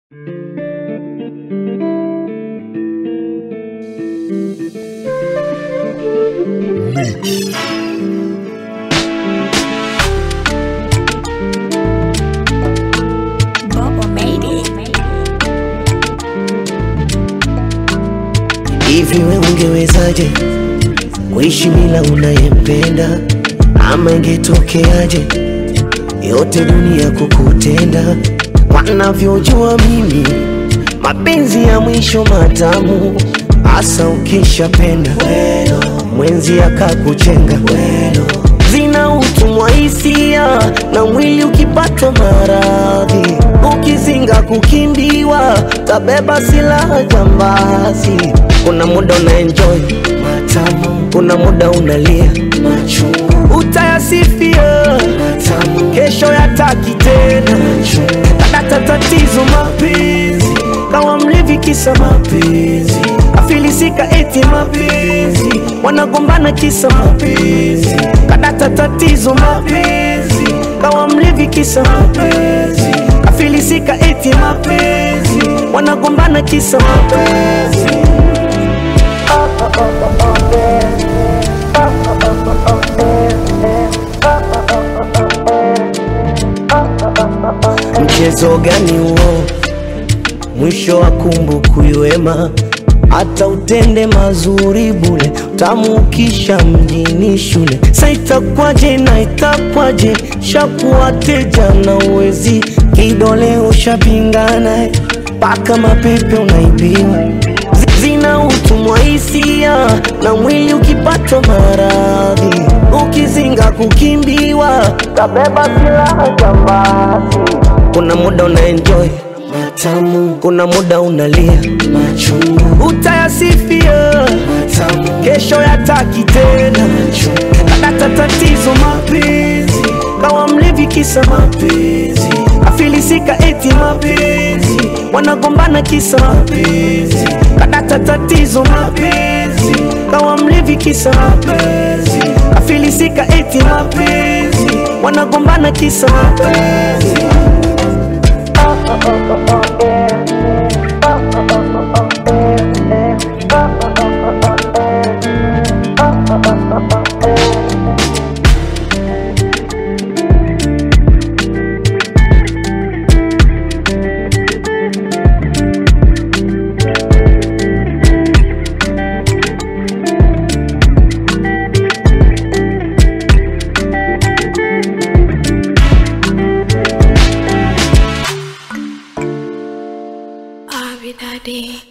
Hivi we ungewezaje kuishi bila unayempenda? Ama ingetokeaje yote dunia kukutenda? Wanavyojua mimi mapenzi ya mwisho matamu, hasa ukishapenda mwenzi akakuchenga, zina utumwa hisia na mwili ukipatwa maradhi, ukizinga kukimbiwa, tabeba silaha jambazi. Kuna muda una enjoy matamu, kuna muda unalia machungu, utayasifia matamu, kesho yataki tena kadata tatizo mapenzi, kawa mlevi kisa mapenzi, afilisika eti mapenzi, wanagombana kisa mapenzi, kadata tatizo mapenzi, kawa mlevi kisa mapenzi, afilisika eti mapenzi, wanagombana kisa mapenzi. Mchezo gani huo? Mwisho wa kumbukumbu wema, hata utende mazuri bule, utamuukisha mjini shule. Sa itakwaje na itakwaje, shakuwa teja na uwezi, kidole ushapingana, paka mapepe unaibiwa zina utumwa hisia na mwili ukipatwa maradhi, ukizinga kukimbiwa, tabeba silaha jambazi. Kuna muda una enjoy matamu, kuna muda unalia machungu, utayasifia matamu, kesho yataki tena kadata tatizo mapenzi, kawa mlevi kisa mapenzi, afilisika eti mapenzi, wanagombana kisa mapenzi, kadata tatizo mapenzi, kawa mlevi kisa mapenzi, afilisika eti mapenzi, wanagombana kisa mapenzi. Abby Daddy.